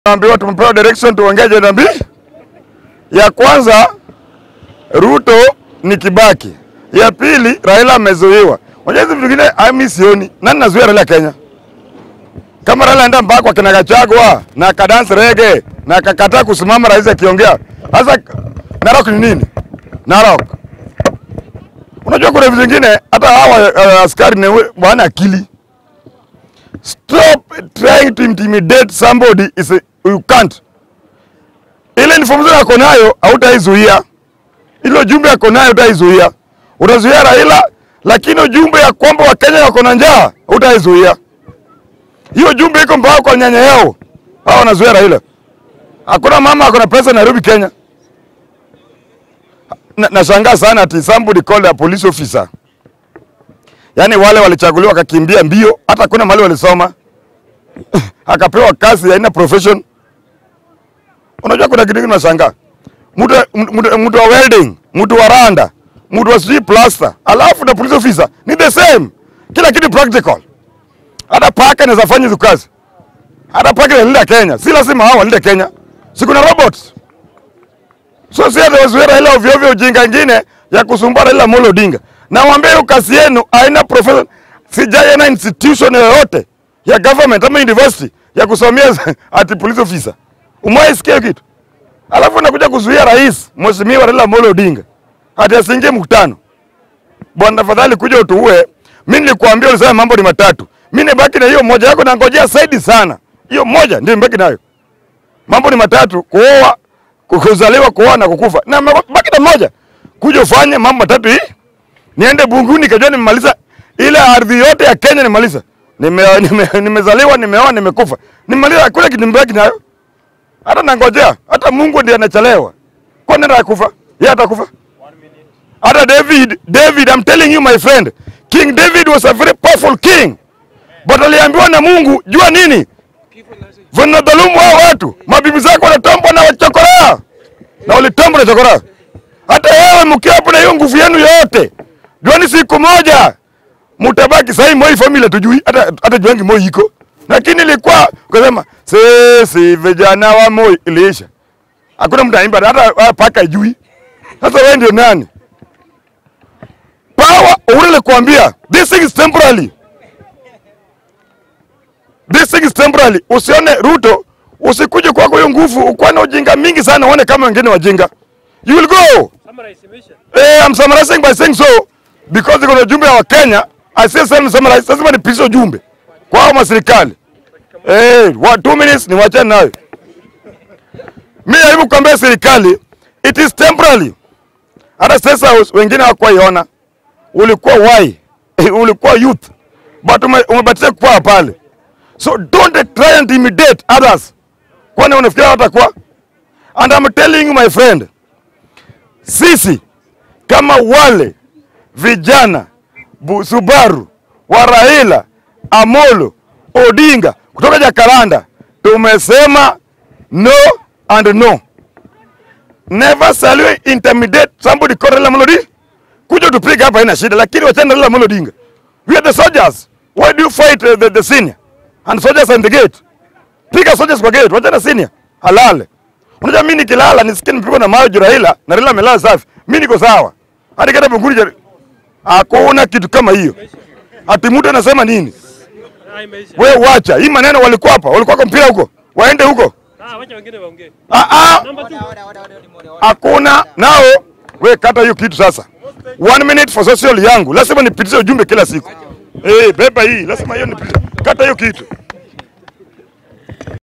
Tunaambiwa tumepewa direction tuongee ajenda mbili. Ya kwanza Ruto ni Kibaki, ya pili Raila amezuiwa. Unajua hizi vitu vingine mimi sioni. Nani nazuia Raila Kenya? Kama Raila enda mpaka kwa kina Gachagua na akadance rege na akakataa kusimama rais akiongea. Sasa Narok ni nini? Narok. Unajua kuna vitu vingine hata hawa uh, askari ni wana akili. Stop trying to intimidate somebody is a, you can't. Ile information yako nayo hautaizuia. Ile jumbe yako nayo hautaizuia. Utazuia Raila lakini ujumbe ya kwamba Wakenya wako na njaa hautaizuia. Hiyo jumbe iko mpaka kwa nyanya yao. Hao wanazuia Raila. Hakuna mama ako na pesa Nairobi Kenya. Na- Nashangaa sana ati somebody called a police officer. Yaani wale walichaguliwa wakakimbia mbio, hata kuna mahali walisoma. Akapewa kazi haina profession. Unajua kuna kitu kingine nashangaa. Mtu mtu- mtu wa welding, mtu wa randa, mtu wa sijui plaster, alafu na police officer ni the same. Kila kitu practical. Hata paka inaweza fanya hizo kazi. Hata paka inalinda Kenya. Si lazima hao walinde Kenya. Si kuna robots. So si hata wazuia Raila ovyo ovyo ujinga ingine ya kusumbua Raila Amolo Odinga. Na waambie hiyo kazi yenu haina profession. Sijaiona institution yoyote ya government ama university ya kusomea ati police officer. Umewahi sikia hiyo kitu? Alafu nakuja kuzuia rais Mheshimiwa Raila Amolo Odinga ati asiingie mkutano. Bwana tafadhali kuja utuue. Mimi nilikwambia ulisema mambo ni matatu. Mimi nibaki na hiyo moja yako na ngojea zaidi sana. Hiyo moja ndio nibaki nayo. Mambo ni matatu: kuoa, kuzaliwa, kuoa na kukufa. Na baki na moja. Kuja ufanye mambo matatu hii. Niende bunguni kajua nimemaliza ile ardhi yote ya Kenya nimemaliza. Nime, nime, nimezaliwa, nimeoa, nimekufa. Nimemaliza kule kitu nibaki nayo. Hata nangojea, hata Mungu ndiye anachelewa. Kwa nini atakufa? Yeye atakufa. Hata David, David, I'm telling you my friend, King David was a very powerful king. But aliambiwa na Mungu, jua nini? Vinadhulumu hao watu. Mabibi zako wanatambwa na wachokoraa. Na walitambwa na chokoraa. Hata wewe mkiwa hapo na hiyo nguvu yenu yote. Juani siku moja mtabaki sasa Moi family tujui hata hata juangi Moi iko. Lakini ilikuwa ukasema sisi vijana wa Moi iliisha. Hakuna mtu anaimba hata hata paka ijui. Sasa wewe ndio nani? Power ule kuambia this thing is temporary. This thing is temporary. Usione Ruto, usikuje kwako hiyo nguvu, ukuwa na ujinga mingi sana, uone kama wengine wajinga. You will go. Summarize, Misha. Eh, I'm summarizing by saying so because kuna ujumbe wa Kenya. I say same summarize, lazima nipishe ujumbe kwa hao maserikali. Eh, wa two minutes ni wachane nayo. Mimi jaribu kuambia serikali it is temporary. Hata sasa wengine hawakuiona. Ulikuwa wai, ulikuwa youth. But ume- umebatia kwa pale. So don't try and intimidate others. Kwani unafikiria watakuwa? And I'm telling you my friend, sisi kama wale vijana Bu- Subaru wa Raila Amolo Odinga kutoka Jakaranda tumesema no and no. Never shall we intimidate somebody called Raila Amolo Odinga. Kuja tupige hapa haina shida, lakini wachana na Raila Amolo Odinga. We are the soldiers. Why do you fight uh, the, the senior? And soldiers are in the gate. Piga soldiers kwa gate, wachana senior. Halale. Unajua mimi nikilala nisikie nipigwa na mawe juu Raila na Raila amelala safi. Mimi niko sawa. Hadi kada bunguri jari. Hakuna kitu kama hiyo. Ati mtu anasema nini? Ah, imeisha. We wacha. Hii maneno walikuwa hapa, walikuwa kwa mpira huko. Waende huko. Ah, wacha wengine waongee. Ah ah. Number two. Hakuna nao. We kata hiyo kitu sasa. One minute for social yangu. Lazima nipitishe ujumbe kila siku. Eh, beba hii. Lazima hiyo nipitishe. Kata hiyo kitu.